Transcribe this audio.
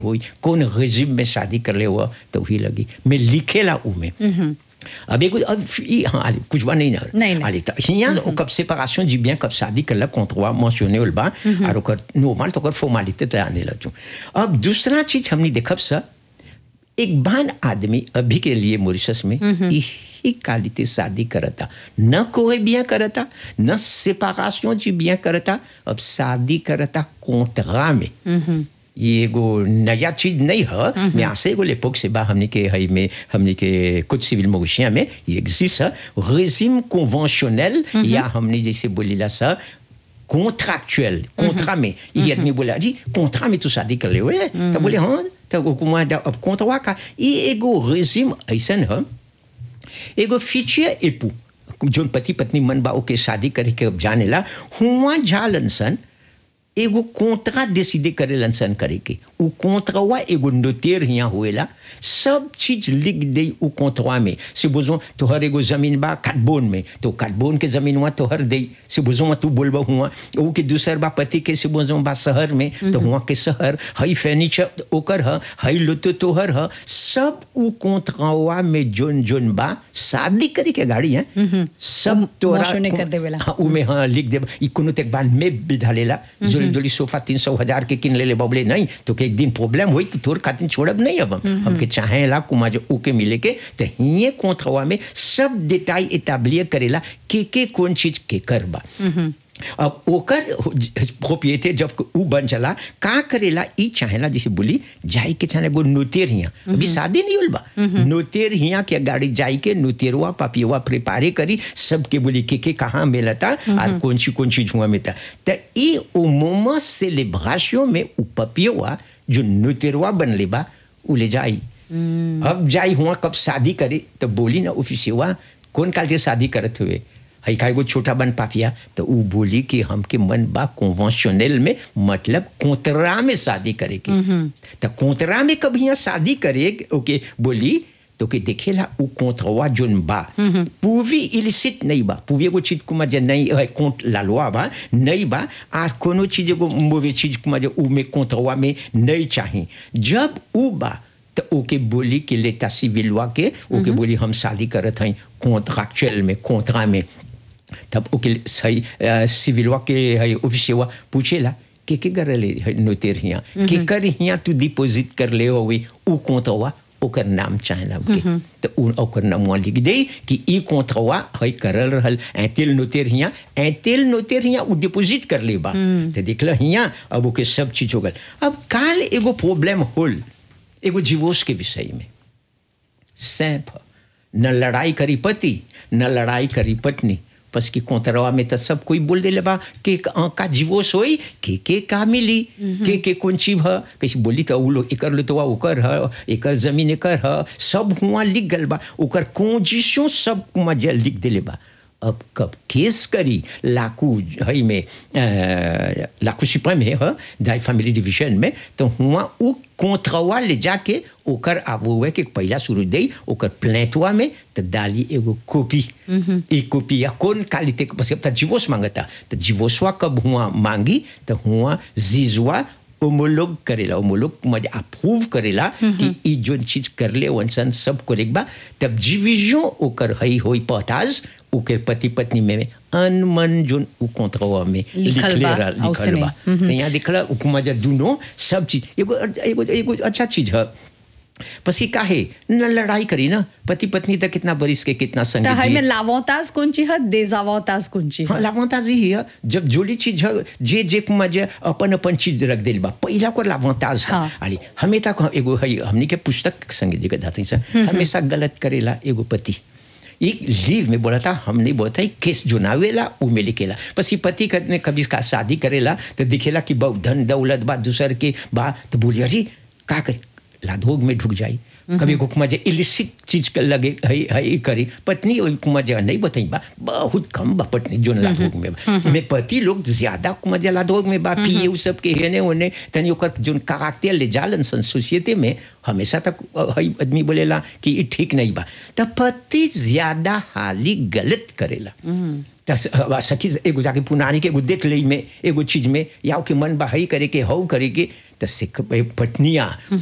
हुई कौन गजीब में शादी कर ले हुआ तो वही लगी मैं लिखेला ऊ में अब एगो अब ई हाँ आली कुछ बा नहीं ना नहीं, नहीं। आली त हियां कब séparation du bien कब शादी करला contre mentionné होल बा और ओकर नॉर्मल तो ओकर फॉर्मेलिटी त आने लचू अब दूसरा चीज हमनी देखब सा एक बान आदमी अभी के लिए मॉरिशस में यही कालिते शादी करता न कोई बिया करता न सेपारेशन जी बिया करता अब शादी करता कोंतरा में ये एगो नया चीज नहीं है मैं आसे एगो लेपोक से बा हमने के हई में हमने के कुछ सिविल मोशिया में ये एग्जिस्ट है रेजिम कन्वेंशनल या हमने जैसे बोलीला सा कॉन्ट्रैक्चुअल कॉन्ट्रा में ये आदमी बोला जी कॉन्ट्रा में तू शादी कर ले हुए तो बोले हाँ तो हुकुमा अब कॉन्ट्रा का ये एगो रेजिम ऐसन है एगो फ्यूचर एपू जोन पति पत्नी मन बा ओके शादी करे के अब जानेला हुआ जालन सन एगो कोंतरा डिसीडे करे लनसन करे के उ कोंतरवा एगो नोटेर हिया होएला सब चीज लिख दे उ कोंतरवा में से बुझो तोहर एगो जमीन बा काटबोन में तो काटबोन के जमीनवा तोहर दे से बुझो तू बोलबा हुआ उ के दूसर बा पति के से बुझो बा शहर में तो हुआ के शहर हई फर्नीचर ओकर ह हई लोतो तोहर ह सब उ कोंतरवा में जोन जोन बा शादी करे के गाड़ी है सब तोरा मोशने कर देवेला। हाँ उमे हाँ लिख दे ई कोनो तक बाद में बिधा लेला जोली जोली सोफा तीन सौ हजार के किन ले ले बबले नहीं तो के एक दिन प्रॉब्लम हुई तो तोर खातिर छोड़ब नहीं अब हम हमके चाहे ला कुमा जो ओके मिले के तो हिये कोंथवा में सब डिटाई एताब्लियर करेला के के कौन चीज के करबा अब ओकर प्रोपिएटे जब उ बन चला का करेला ई चाहेला जैसे बोली जाई के चाहे गो नोतेर हिया अभी शादी नहीं होल बा नोतेर हिया के गाड़ी जाई के नोतेरवा पापियवा प्रिपारे करी सबके बोली के के कहाँ मिलता और कौन सी कौन चीज हुआ मिलता तो ई ओ मोमा सेलिब्रेशन में उ पपियवा जो नोतेरवा बनले बा उ ले जाई अब जाई हुआ कब शादी करे तो बोली ना ऑफिसियवा कौन काल से शादी करत हुए हई का एगो छोटा बन पापिया तो उ बोली कि हमके मन बा कन्वेंशनल में मतलब कोतरा में शादी करे के तो कोतरा में कभी यहाँ शादी करे ओके बोली तो के देखेला उ कोंतवा जोन बा पूवी इलिसिट नहीं बा पूवी एगो चीज कुमा जे नहीं है कोंट लालवा बा नहीं बा आर कोनो चीज एगो मोवे चीज कुमा जे उ में कोंतवा में नहीं चाही जब उ बा तो ओके बोली कि लेता सिविलवा के ओके बोली हम शादी करत हई कॉन्ट्रैक्चुअल में कोंतरा में तब ओके सही सिविलवा के है ऑफिसवा पूछेला के के कर ले है नोतेर हिया के कर हिया तू डिपॉजिट कर ले होवे उ कोंतवा ओकर नाम चाहेला ओके तो उ ओकर नामवा लिख दे कि ई कोंतवा है करल रहल ऐतेल नोतेर हिया ऐतेल नोतेर हिया उ डिपॉजिट कर ले बा तो देखला हिया अब ओके सब चीज हो गल अब काल एगो प्रॉब्लम होल एगो जीवोस के विषय में सैंप न लड़ाई करी पति न लड़ाई करी पत्नी बस की कोतरवा में तो सब कोई बोल देले बा के का का जीवोस होई के के का मिली के के कौन चीज ह कैसे बोली तो उ लोग एकर लो तो ओकर ह एकर जमीन एकर ह सब हुआ लिख गल बा ओकर कोजिशो सब मजा लिख देले बा अब कब केस करी लाकू हई में अ, लाकू सुप्रीम में ह जाय फैमिली डिवीजन में तो हुआ उ कोंथवा ले जाके ओकर आबुए के पहला शुरू दे ओकर प्लेटवा में तो डाली एगो कॉपी एक कॉपी या कौन क्वालिटी के बस अब जीवोस मांगता तो जीवोसवा कब हुआ मांगी तो हुआ जीजवा ओमोलोग करेला ओमोलोग मजे अप्रूव करेला कि ई जोन चीज कर ले वंसन सब करेक्ट बा तब जीविजो ओकर हई होई पताज ओकर पति पत्नी में अनमन जोन उ कोंत्रवा में लिखल लिखले बा, रहा- लिखल औसने। बा तो यहाँ दिखला उपमा दुनो सब चीज एगो एगो एगो अच्छा चीज है पसी काहे न लड़ाई करी ना पति पत्नी तक कितना बरिस के कितना त संग हई जी में लावताज कोणची ह देजावताज कोणची हाँ लावांताज ही है जब जोली चीज है जे जे कुमा जे अपन अपन चीज रख दिल बा पहिला को लावांताज है हाँ। आली हमेशा को एगो है हमनी के पुस्तक संगे जगह जाते हैं हमेशा गलत करेला एगो पति एक लीव में बोला था हमने बोला था केस जो नावेला उ में लिखेला पसी पति ने कभी का शादी करेला तो दिखेला कि बहुत धन दौलत बा दूसर के बा तो बोलिए अरे का करे लाधोग में ढुक जाई कभी को कुमा जे इलिसिट चीज के लगे है है करी पत्नी वही कुमा जे नहीं बताई बा बहुत कम बा पत्नी जोन लाधोग में बा में पति लोग ज्यादा कुमा जे लाधोग में बा पिए उ सब के हेने ओने तनी ओकर जोन काकते ले जालन सन सोसाइटी में हमेशा तक है आदमी बोलेला कि ई ठीक नहीं बा त पति ज्यादा हाली गलत करेला त स- अब सखी एगो जाके पुनानी के एगो देख लई में एगो चीज में या के मन बा हई करे के हऊ करे के तो सिख पटनिया